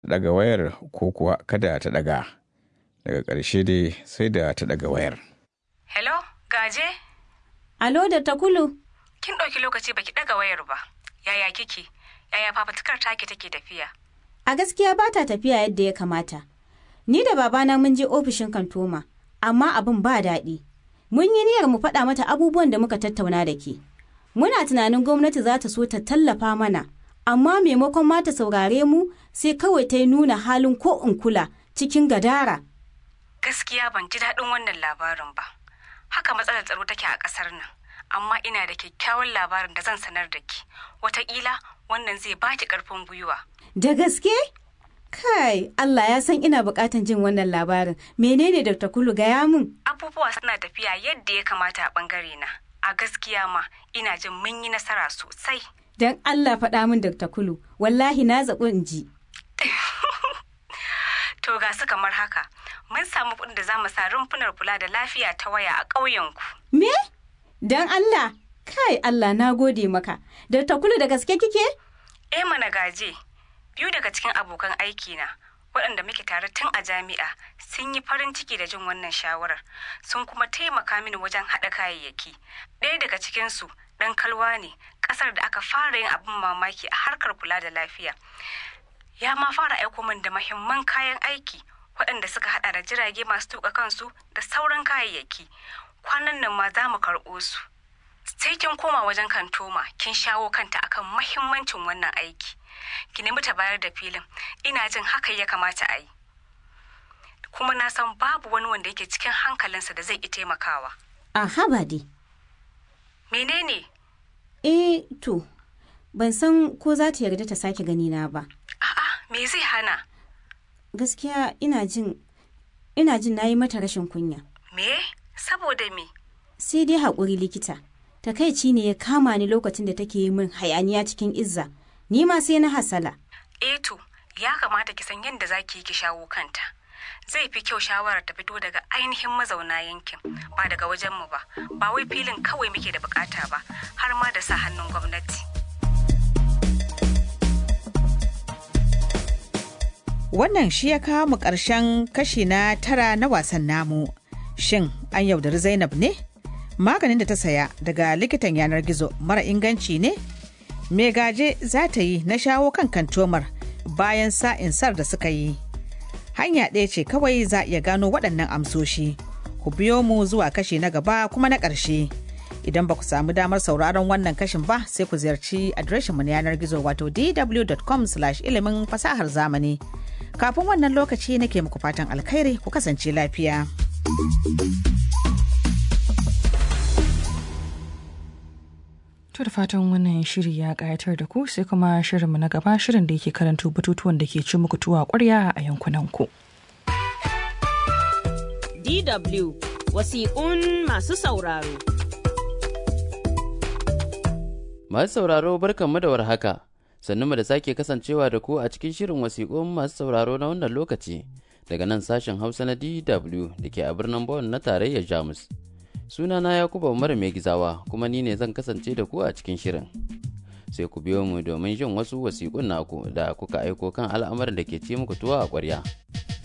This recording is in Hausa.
daga wayar ko kuwa kada ta daga daga ƙarshe dai sai da ta daga wayar hello gaje alo da takulu kin ɗauki lokaci baki ɗaga wayar ba yaya kike yaya fafatukar take take tafiya a gaskiya ba ta tafiya yadda ya kamata ni da babana mun je ofishin kantoma amma abin ba daɗi mun yi niyyar mu faɗa mata abubuwan da muka tattauna da ke muna tunanin gwamnati za ta so ta tallafa mana amma maimakon ma ta saurare mu sai kawai ta yi nuna halin ko in kula cikin gadara gaskiya ban ji daɗin wannan labarin ba haka matsalar tsaro take a ƙasar nan amma ina da kyakkyawan labarin da zan sanar da ki wataƙila wannan zai baki ƙarfin gwiwa da gaske kai Allah ya san ina buƙatan jin wannan labarin menene da takulu gaya min abubuwa suna tafiya yadda ya kamata a ɓangare na a gaskiya ma ina jin mun yi nasara sosai don Allah faɗa min Dr. Kulu, wallahi na zaɓi in ji. to ga su kamar haka, mun samu kuɗin da za mu sa rumfunar kula da lafiya ta waya a ƙauyenku. Me? Don Allah, kai Allah na gode maka. Dr. Kulu da gaske kike? Eh mana gaje, biyu daga cikin abokan aikina, waɗanda muke tare tun a jami'a sun yi farin ciki da jin wannan shawarar sun kuma taimaka mini wajen haɗa kayayyaki ɗaya daga cikinsu ɗan kalwa ne ƙasar da aka fara yin abin mamaki a harkar kula da lafiya ya ma fara aiko min da mahimman kayan aiki waɗanda suka haɗa da jirage masu tuƙa kansu da sauran kayayyaki kwanan nan ma za mu karɓo su sai kin koma wajen kantoma kin shawo kanta akan mahimmancin wannan aiki ki nemi ta bayar da filin ina jin haka ya kamata a yi kuma na san babu wani wanda yake cikin hankalinsa da zai ki taimakawa A haba dai. menene Eh, to, ban san ko za ta yarda ta sake gani na ba. a'a me zai hana Gaskiya ina jin ina jin nayi mata rashin kunya. me saboda me Sai dai haƙuri likita. Takaici ne ya kama ni lokacin da take yi min hayaniya cikin izza. Ni ma sai na hasala. eh to ya kamata ki san yadda za ki yi ki shawo kanta zai fi kyau shawarar ta fito daga ainihin mazauna yankin ba daga wajenmu ba ba wai filin kawai muke da bukata ba har ma da sa hannun gwamnati Wannan shi ya kawo mu ƙarshen kashi na tara na wasan namu. Shin an yaudari Zainab ne? Maganin da ta saya daga likitan yanar gizo mara inganci ne? Me gaje za ta yi na shawo kan kantomar bayan sa'insar da suka yi. Hanya ɗaya ce kawai za a iya gano waɗannan amsoshi. Ku biyo mu zuwa kashi na gaba kuma na ƙarshe. Idan ba ku samu damar sauraron wannan kashin ba sai ku ziyarci adireshinmu na yanar gizo wato dw.com ilimin fasahar zamani. Kafin wannan lokaci nake muku fatan alkhairi ku kasance lafiya. To da fatan wannan shiri ya ƙayatar da ku sai kuma shirinmu na gaba shirin da yake karanto batutuwan da ke ci muku tuwa ƙwarya a yankunanku. DW wasiƙun masu sauraro. Masu sauraro barkanmu da warhaka, sannu mu da sake kasancewa da ku a cikin shirin wasiƙun masu sauraro na wannan lokaci daga nan sashen Hausa na DW da ke a birnin Bonn na tarayyar Jamus. Sunana Yakuba Umar mai gizawa kuma ni ne zan kasance da ku a cikin shirin. Sai ku biyo mu domin jin wasu wasiƙun naku da kuka aiko kan al'amarin da ke ci muku tuwa a ƙwarya.